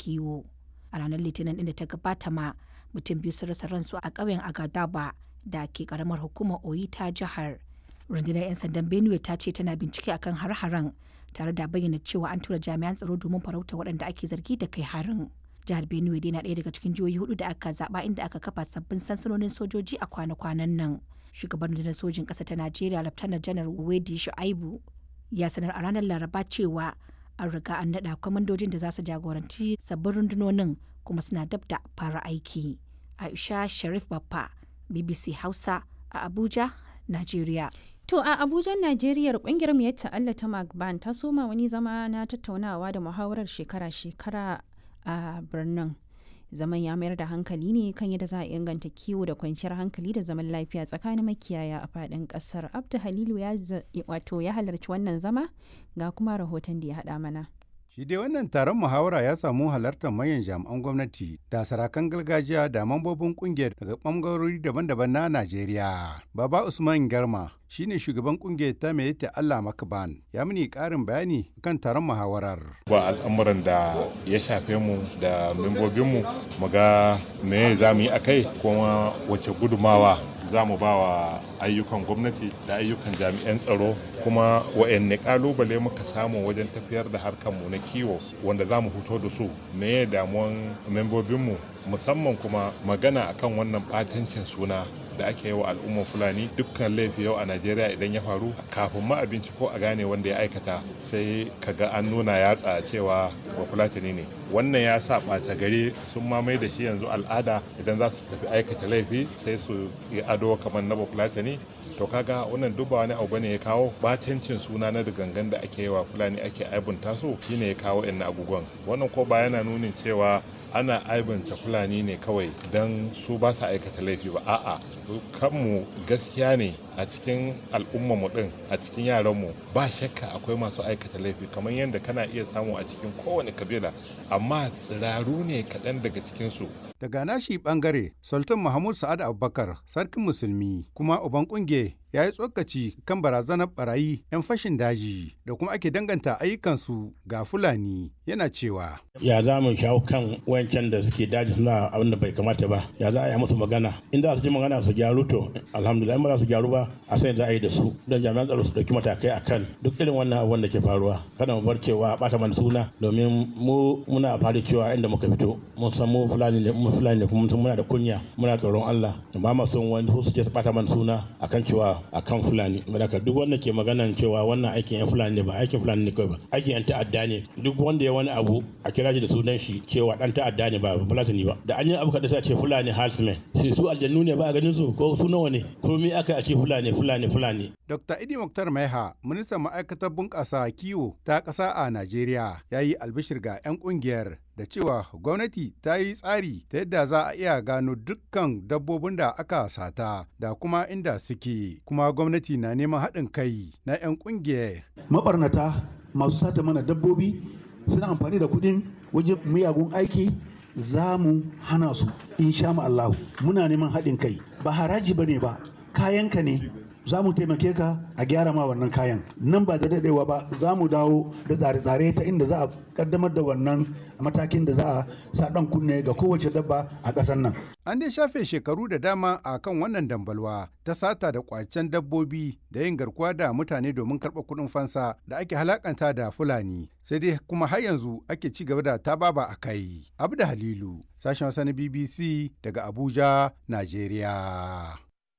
kiwo a ranar litinin din da ta gabata ma mutum biyu sun rasa ransu a ƙauyen agadaba da ke karamar hukumar oyi ta jihar rundunar 'yan sandan benue ta ce tana bincike akan har-haren tare da bayyana cewa an tura jami'an tsaro domin farauta waɗanda ake zargi da kai harin jihar benue dai na ɗaya daga cikin jihohi hudu da aka zaba inda aka kafa sabbin sansanonin sojoji a kwana-kwanan nan shugaban rundunar sojin ƙasa ta najeriya laftanar janar wedi shu'aibu ya sanar a ranar laraba cewa an riga an naɗa kwamandojin da za su jagoranci sabbin rundunonin kuma suna dab da fara aiki aisha sharif baffa bbc hausa a abuja najeriya To a Abuja, Najeriya kungiyar mu ta Allah ta Magban ta soma wani zama na tattaunawa da muhawarar shekara-shekara a birnin. Zaman ya mayar da hankali ne kan yadda za a inganta kiwo da kwanciyar hankali da zaman lafiya tsakanin makiyaya a faɗin ƙasar. Abdu Halilu ya wato ya halarci wannan zama ga kuma rahoton da ya haɗa mana. Shi dai wannan taron muhawara ya samu halartar manyan jami'an gwamnati da sarakan gargajiya da mambobin kungiyar daga ɓangarori daban-daban na Najeriya. Baba Usman Garma shine shugaban kungiyar ta mai ta Allah Makaban ya mini ƙarin bayani kan taron muhawarar. Ba al'amuran da ya shafe mu da membobinmu mu ga me za mu yi a kai kuma wace gudumawa za mu ba wa ayyukan gwamnati da ayyukan jami'an tsaro kuma wa'anne kalubale muka samu wajen tafiyar da harkarmu na kiwo wanda za mu fito da su me damuwan membobinmu musamman kuma magana akan wannan batancin suna da ake yi wa al'ummar fulani dukkan laifi yau a najeriya idan ya faru kafin ma abinci ko a gane wanda ya aikata sai kaga an nuna yatsa cewa ba fulatani ne wannan ya sa ɓata gari sun mamaye da shi yanzu al'ada idan za su tafi aikata laifi sai su yi ado kamar na ba fulatani to kaga wannan duk ba wani abu bane ya kawo batancin suna na da gangan da ake yi wa fulani ake aibunta su shine ya kawo yan abubuwan wannan ko ba yana nunin cewa ana aibanta fulani ne kawai don su ba su aikata laifi ba a'a kanmu gaskiya ne a cikin mu din a cikin yaranmu ba shakka akwai masu aikata laifi kamar yadda kana iya samu a cikin kowane kabila amma tsiraru ne kaɗan daga cikinsu daga nashi bangare sultan mahmud sa'ad abubakar sarkin musulmi kuma uban kunge ya yi tsokaci kan barazanar barayi 'yan fashin daji da kuma ake danganta ayyukansu ga fulani yana cewa ya za mu shawo kan wancan da suke daji suna abin da bai kamata ba ya za a yi musu magana in za su ji magana su gyaru to alhamdulillah in ba za su gyaru ba a sai za a yi da su don jami'an tsaro su dauki matakai akan duk irin wannan abubuwan da ke faruwa kada mu bar cewa bata mana suna domin mu muna fari cewa inda muka fito mun san mu fulani ne mu fulani ne kuma muna da kunya muna tsoron Allah ba ma son wani su je su bata mana suna akan cewa akan fulani daga duk wanda ke maganan cewa wannan aikin yan fulani ne ba aikin fulani ne kawai ba aikin yan ta'adda ne duk wanda ya wani abu a kira shi da sunan shi cewa dan ta'adda ne ba fulani ba da an yi abu kada sai a ce fulani halsmen sai su aljannu ne ba a ganin su ko su nawa ne ko me aka a ce fulani fulani fulani Dr. Idi Muktar Maiha, ministan ma'aikatar bunƙasa kiwo ta ƙasa a Najeriya, ya yi albishir ga 'yan ƙungiyar da cewa gwamnati ta yi tsari ta yadda za a iya gano dukkan dabbobin da aka sata da kuma inda suke, kuma gwamnati na neman haɗin kai na 'yan ƙungiyar. Mabarnata masu sata mana dabbobi suna amfani da kuɗin wajen miyagun aiki za mu hana su insha Allahu muna neman haɗin kai ba haraji ba ne ba kayanka ne za mu taimake ka a gyara ma wannan kayan nan ba da daɗewa ba za mu dawo da tsare-tsare ta inda za a kaddamar da wannan matakin da za a sa ɗan kunne ga kowace dabba a ƙasar nan. An dai shafe shekaru da dama a kan wannan dambalwa ta sata da kwacen dabbobi da yin garkuwa da mutane domin karɓar kuɗin fansa da ake halakanta da Fulani. Sai dai kuma har yanzu ake ci gaba da tababa a kai. Abda Halilu, sashen wasa na BBC daga Abuja, Najeriya.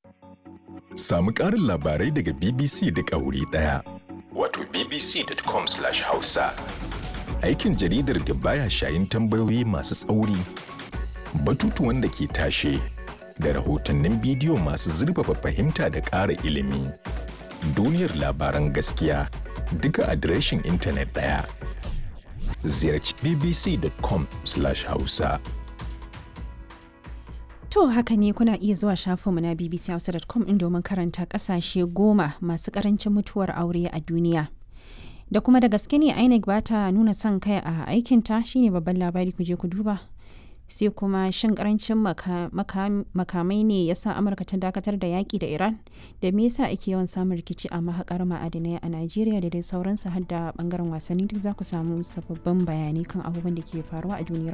Samu ƙarin labarai daga BBC duk a wuri ɗaya. Wato bbc.com/hausa. Aikin jaridar da baya shayin tambayoyi masu tsauri, batutuwan da ke tashe, da rahotannin bidiyo masu zurfafa fahimta da ƙara ilimi. Duniyar labaran gaskiya duka adireshin intanet ɗaya. Ziyarci bbc.com/hausa. To haka ne kuna iya zuwa shafinmu na bbchausa.com in domin karanta kasashe goma masu karancin mutuwar aure a duniya. Da kuma da gaske ne INEC ba ta nuna son kai a aikinta shine babban labari ku je ku duba. Sai kuma shin karancin makamai ne ya sa Amurka ta dakatar da yaƙi da Iran da me yasa ake yawan samun rikici a mahaƙar ma'adinai a Najeriya da dai sauransu har da bangaren wasanni duk za ku samu sababbin bayanai kan abubuwan da ke faruwa a duniyar